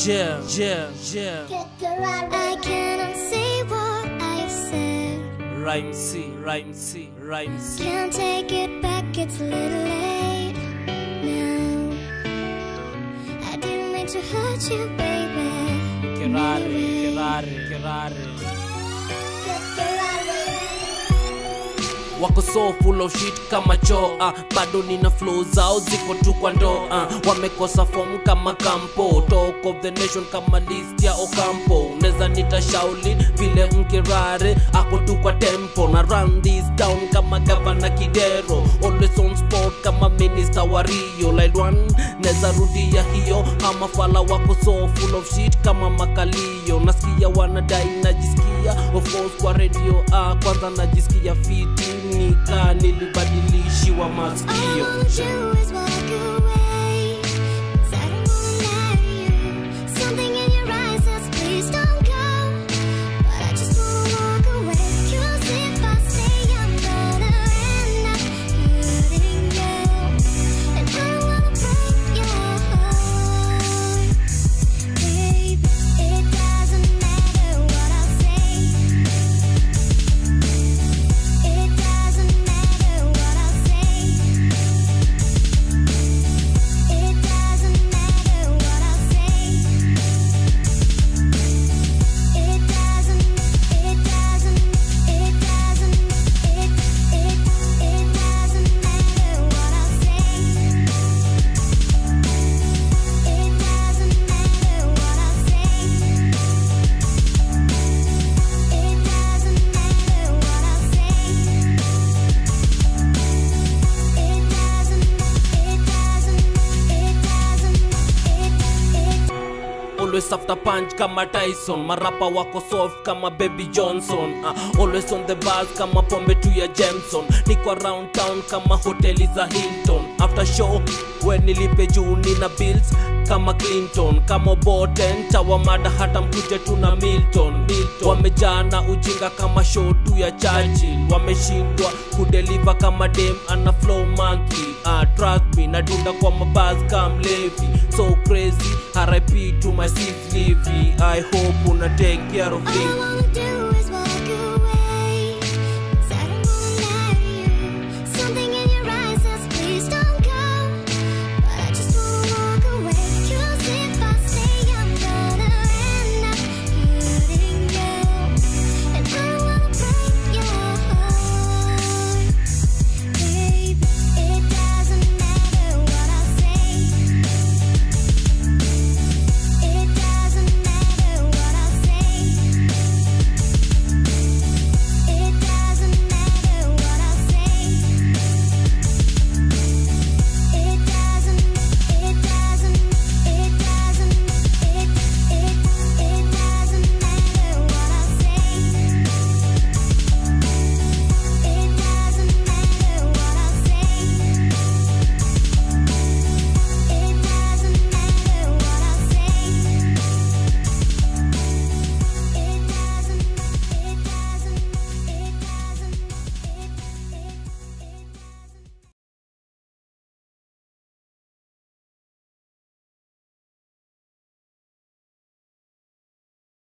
yeah, yeah, yeah. I cannot say what I said. Rhyme C, rhyme C, rhyme C. Can't take it back, it's a little late now. I didn't mean to hurt you, baby. Kerare, kerare, kerare. wako so full of shit kama choo uh, bado nina flow zao ziko tu kwa ndoo uh, wamekosa form kama kampo talk of the nation kama list ya okampo neza nita shaulin vile mkirare ako tu kwa tempo na run this down kama gavana kidero always on spot kama minister wa rio like one neza rudia hiyo ama fala wako so full of shit kama makalio nasikia wanadai najisikia of course kwa radio ah, kwanza najisikia fiti nika nilibadilishiwa All I masikio wanna do is walk away. 'Cause I don't wanna lie to you. Something in your eyes says please don't go. But I just wanna walk away. 'Cause if I stay, I'm gonna end up hurting you. And I don't wanna break your heart. Babe, it doesn't matter what I say. It doesn't matter what I say. It doesn't matter what I say. It doesn't. It doesn't. It doesn't. It. It. It doesn't matter what I say. It doesn't matter what I say. It doesn't matter what I say. It doesn't, it doesn't, it doesn't, it, it, always after punch kama tyson marapa wako soft kama baby johnson uh, always on the bars kama pombe tu ya jameson niko around town kama hoteli za hilton after show we nilipe juu nina bills kama clinton kama boten tawamada hata mkuje tu na milton, milton. wamejaa na ujinga kama show tu ya churchill wameshindwa kudeliva kama dem ana flow monkey uh, trust me nadunda kwa mabaz kam levi so crazy rip to my sis Livy. i hope una take care of all I me wanna do